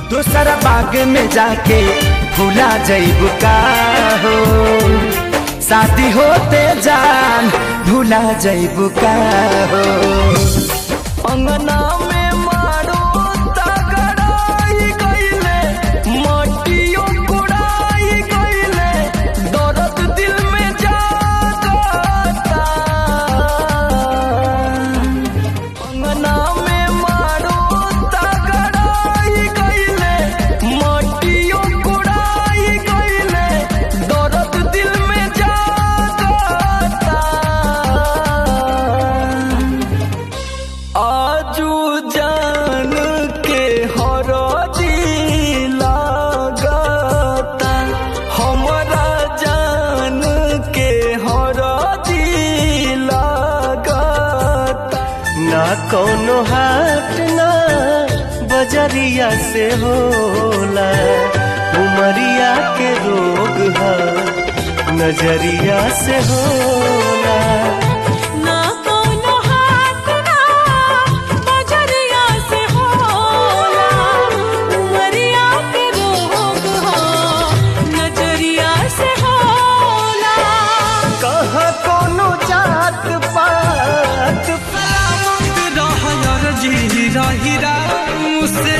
दोसरा बाग में जाके भूला जैब का हो शादी होते जान भूला जैब का हो अंगना में मारो तगड़ाई गईले मटियो कुड़ाई गईले दर्द दिल में जागता अंगना में मारो तगड़ाई गईले मटियो कुड़ाई गईले दर्द दिल में जागता आजू जान के हरदी लागता हमरा जान के हरदी लागता ना कोनो हाट ना बजरिया से होला उमरिया के रोग है नजरिया से होला ना कोनो हाथ ना बजरिया से होला उमरिया के रोग हो नजरिया से होला कहाँ कोनो जात पात सलामत रह यार जी हीरा हीरा मुझसे